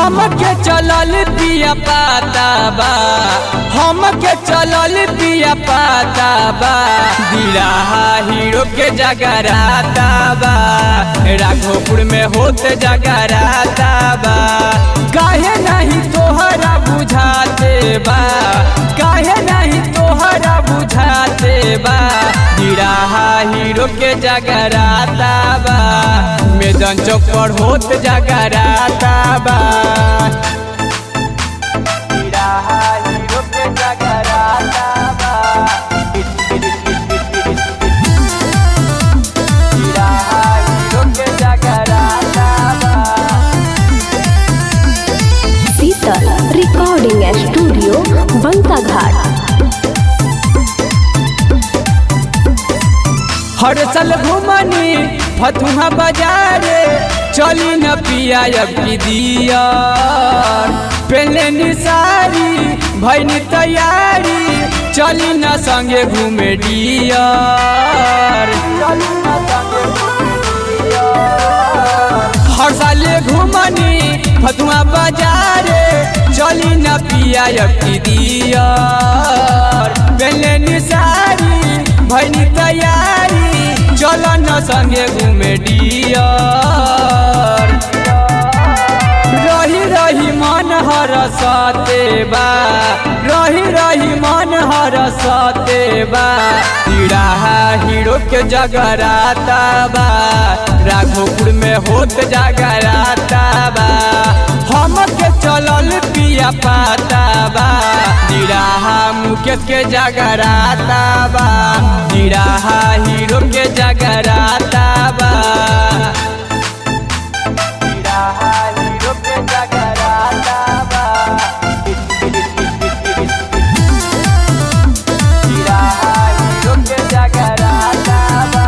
हमके चलल पिया पाता बा हमके चलल पिया पाता बा दिलाहा हीरो के जगराता बा राघोपुर में होते जगराता बा काहे नहीं तोहरा बुझाते बा काहे नहीं तोहरा बुझाते बा दिलाहा हीरो के जगराता बा मैदान चौक पर होत जगराता बा दिलाहा हीरो के जगराता बा दिलाहा हीरो के जगराता बा शीतल रिकॉर्डिंग स्टूडियो बंका घाट हर साल घुमनी फतुहा बाजारे चली न पिया अब की दिया पहले निसारी भैनी तैयारी चली न संगे घूमे डियर हर साले घुमनी फतुहा बाजारे चली न पिया अब की दियर पहले निसारी भैनी तैयारी चल न संगे घूमे डियर रही रही मन हर सते बा रही रही मन हर सते बा तिराहा हीरो के जगराता बा राघोपुर में होत जगराता बा हम के चलल पिया पाता बा तिराहा मुकेश के जगराता बा तिराहा हीरो के जगराता बा तिराहा हीरो के जगराता बा तिराहा हीरो के जगराता बा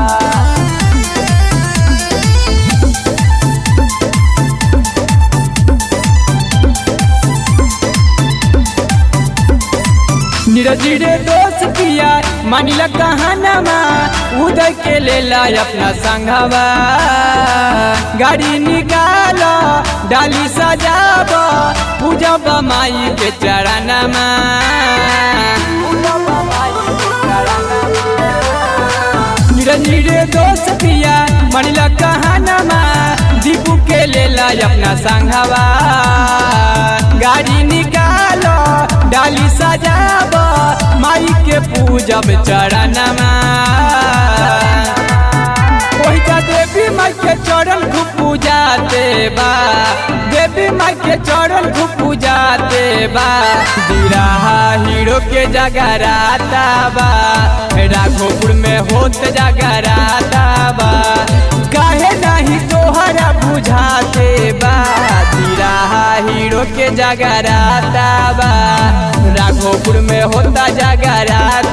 निरजीरे दोस्त पिया मानिला कहानमा उदय के लेला अपना संघवा गाड़ी निकाल डाली सजाब पूजा माई के चरणमा निरजीरे दोस्त पिया मानिला कहानमा दीपू के लेला अपना संघवा गाड़ी निकालो डाली सजाब माई के पूजब चरणमा ओही जा देवी माई के चरण खूब पूजाते बा देवी माई के चरण खूब पूजाते बा दिराहा हीरो के जगराता बा राघोपुर में होत जगराता बा काहे नहीं तोहरा बुझाते बा दिराहा हीरो के जगराता बा राघोपुर में होता जगराता